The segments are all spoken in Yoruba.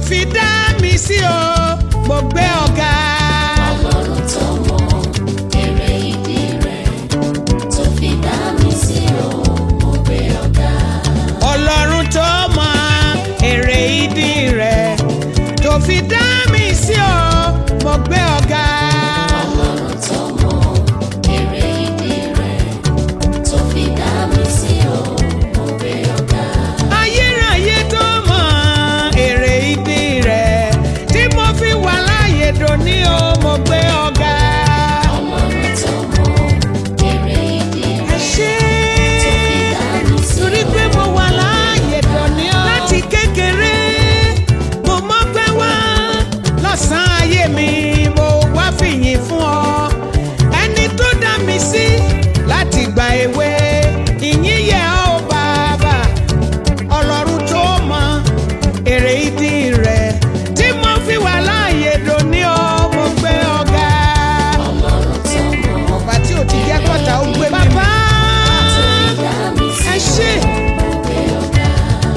fi dá mi sí o mo gbé ọ̀gá. Ọlọ́run tó mọ èrè ìdí rẹ̀ tó fi dá mi sí o, mo gbé ọ̀gá. ọlọ́run tó mọ èrè ìdí rẹ̀ tó fi dá mi sí o mo gbé ọ̀gá. Ọlọ́run tó mọ èrè ìdí rẹ̀ tó fi dá mi sí o, mo gbé ọ̀gá. ayérayé tó mọ èrè ìdí rẹ̀ tí mo fi wà láàyè dòní o mo gbé ọ̀gá. Ọlọ́run tó mọ èrè ìdí ẹ rẹ̀ ṣé tó fi dá mi sí torí pé mo wà láàyè dòní o. láti kékeré mo mọ̀ pé wá lọ́sàn-án ayé mi mo wá fìyìn fún ọ ẹni tó dá mi sí láti gba èwe ìyìn yẹ ọ́ bàbá ọlọ́run tó mọ èrè ìdí rẹ̀ tí mo fi wà láàyè dòní o mo gbé ọ̀gá. Ọlọ́run tó mọ ọba tí ò ti jẹ́ kọ́ta ó gbé mi. bàbá tó fi dá mi sí ẹ ṣé. mo gbé ọ̀gá.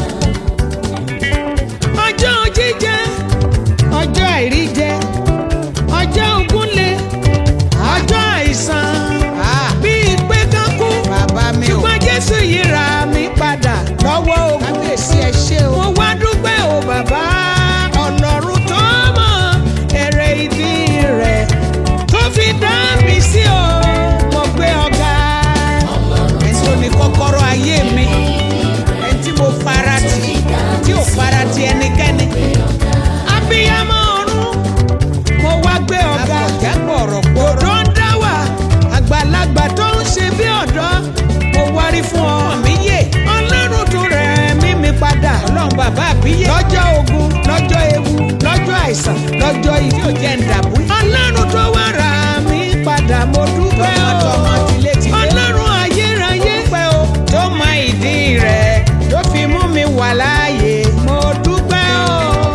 ọjọ́ jíjẹ ọjọ́ àìríjẹ ọjọ́ ògúnlé ọjọ́ àìsàn bíi pé kán kú ṣùgbọ́n jésù yìí ra mi padà lọ́wọ́ ogun kábíyèsí ẹ ṣé o mo wá dúpẹ́ o bàbá ọlọ́run tó mọ̀ èrè ìdí rẹ̀ tó fi dá mi sí o mo gbé ọ̀gá ẹni tó ní kọ́kọ́rọ́ ayé mi ẹni tí mo fara tì tí ò fara tì ẹnikẹ́ni abiyamọ ọ̀run mo wá gbé ọ̀gá òdò ń dá wà àgbàlagbà tó ń ṣe bí ọ̀dọ́ mo wárí fún ọ mi yé ọlọ́run tó rẹ̀ mí mi padà ọlọ́run bàbá àbíyé lọ́jọ́ ogun lọ́jọ́ ewu lọ́jọ́ àìsàn lọ́jọ́ ìdí òjẹ́ ǹdàbú ọlọ́run tó wá rà mí padà mo dúpẹ́ o ọlọ́run ayérayé pẹ́ o tó mọ ìdí rẹ̀ tó fi mú mi wà láàyè mo dúpẹ́ o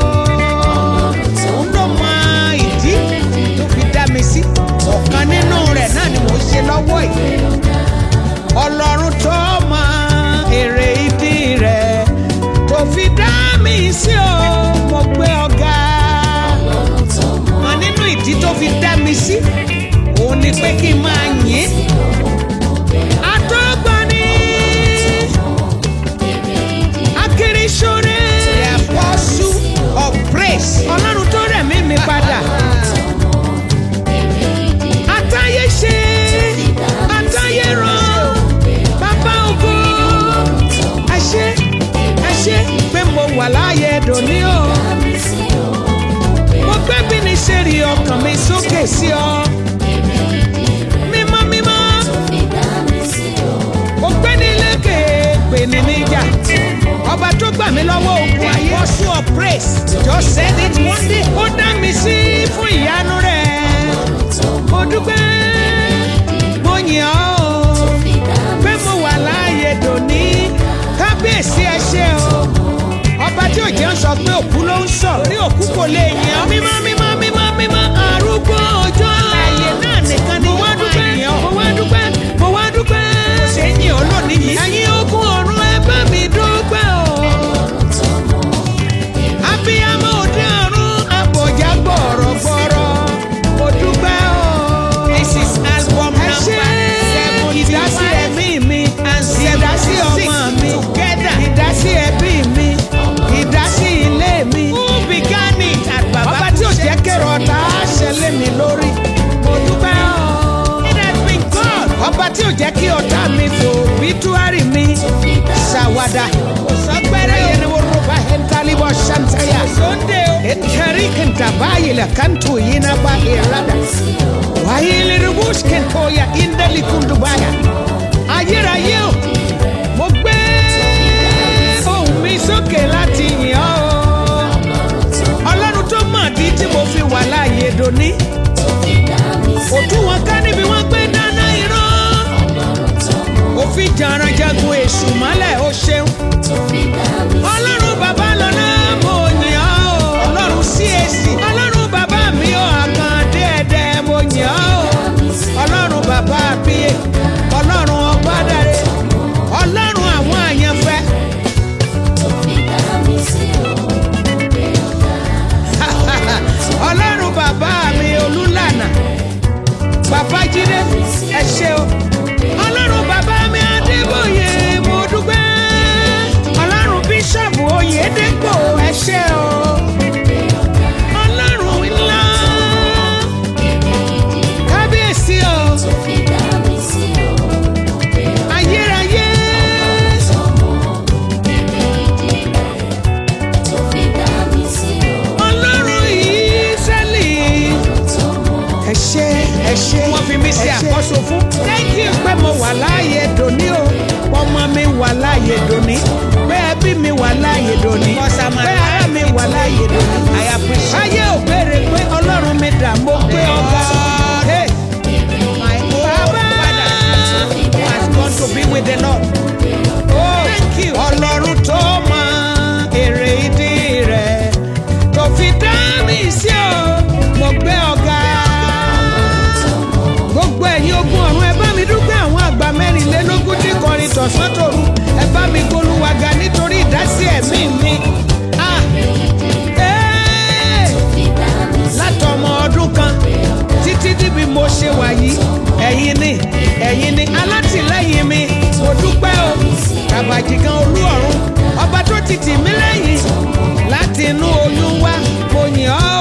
òun ló mọ ìdí tó fi dá mi sí ọ̀kan nínú rẹ̀ náà ni mò ń ṣe lọ́wọ́ yìí ọlọ́run tó mọ èrè ìdí rẹ̀ tó fi dá mi sí o mo gbé ọ̀gá Ọlọ́run tó mọ mọ nínú ìdí tó fi dá mi sí òun ni pé kí n máa yìn sí o, mo gbé ọ̀gá. àtọ́gbani Èrè ìdí akérésọ́rẹ́ the apostle of praise ọlọ́run tó rẹ̀ mí mi padà. èrè ìdí àtayé ṣe àtayé ràn bàbá ògo ẹ ṣé ẹ ṣé pé mo wà láàyè dòní o dá mi sí o, mo gbé bí ní ṣe rí ọkàn mi sókè sí ọ èrè ìdí rẹ̀ mímọ́ mímọ́ fi dá mi sí o. mo gbé ní lékè pè ní níjà ọba tó gbà mí lọ́wọ́ ogun ayé apostle of praise just said it one day ó dá mi sí fún ìyanu rẹ̀ mo dúpẹ́ mo yìn ọ́ o. Fi dá mi pé mo wà láàyè dòní kábíyèsí ẹ ṣé o ọba tí òjò ń sọ pé òkú ló ń sọ orí òkú kò lè yàn ọ́ mímọ́ mímọ́ mímọ́ mímọ́ arúgbó ọjọ́ ààyè náà nìkan ni mo wá dúpẹ́ mo wá dúpẹ́ mo wá dúpẹ́ kò ṣe é yìn ọ́ lónìí yìí ẹ̀yin ogun ọ̀run ẹ bá mi dúpẹ́ o abiyamọ òde ọ̀run abọ̀já gbọ̀rọ̀gbọ̀rọ̀ mo dúpẹ́ o. this is album number seven ìdásí ẹ̀mí mi ìdásí ọmọ mi ìdásí ẹbí mi ìdásí ilé mi. who began it at baba ọba tí ò jẹ́ kẹrọ ọ̀tá ṣẹlẹ̀ mi lórí mo dúpẹ́ o. it has been God ọba tí ò jẹ́ kí ọ̀tá mi fò bítúárì mi ṣàwádà sọgbẹ́rẹ́ yẹn ni wọ́n rọ̀bà hẹ́ntálíbọ̀ ṣàǹtẹ̀yà ẹ̀tẹ̀rí kẹntàbáyìlẹ̀ kàntó yìí náà bá ìrádà wáyé rubus kẹntọ́yà ìndẹ́lì kùndùbáyà ayérayé o mo gbé ohùn mi sókè láti yìn ọ́ o ọlọ́run tó mọ̀ dí tí mo fi wà láàyè dòní òtún wọn ká níbi wọn gbé dáná irọ́ òfin jàǹrànjagun èṣù mọ́lẹ̀ ó ṣeun ọlọ́run bàbá lọ́nà mo yìn ọ́ o ọlọ́run CAC ọlọ́run bàbá mi ò àkàndé ẹ̀dẹ̀ mo yìn ọ́ o ọlọ́run bàbá àbíyè ọlọ́run ọgbádàre ọlọ́run àwọn àyànfẹ́ àkọ́so fún. thank you pé mo wà láàyè dòní o ọmọ mi wà láàyè dòní pé ẹbí mi wà láàyè dòní pé ará mi wà láàyè dòní. ayé ò béèrè pé ọlọ́run mi dà mo gbé ọba. Hey. Bàbá has gone to be with the Lord. Oh, ọlọ́run tó mọ èrè ìdí rẹ̀ tó fi dá mi sí o mo gbé ọ̀gá. gbogbo ẹ̀yin ogun ọ̀run ẹ bá mi dúpẹ́ àwọn àgbà mẹ́rìnlélógún tí kọrin tọ̀sán tòru ẹ bá mi gbólúwaga nítorí ìdásí ẹ̀mí mi. Ah, eh, látọmọ ọdún kan títí díbi mo ṣe wà yìí ẹ̀yin ni ẹ̀yin ni alátìlẹ́yìn mi mo dúpẹ́ o kàbàjìgan olú ọ̀run ọba tó ti tì mí lẹ́yìn láti inú oyún wá mo yìn ọ́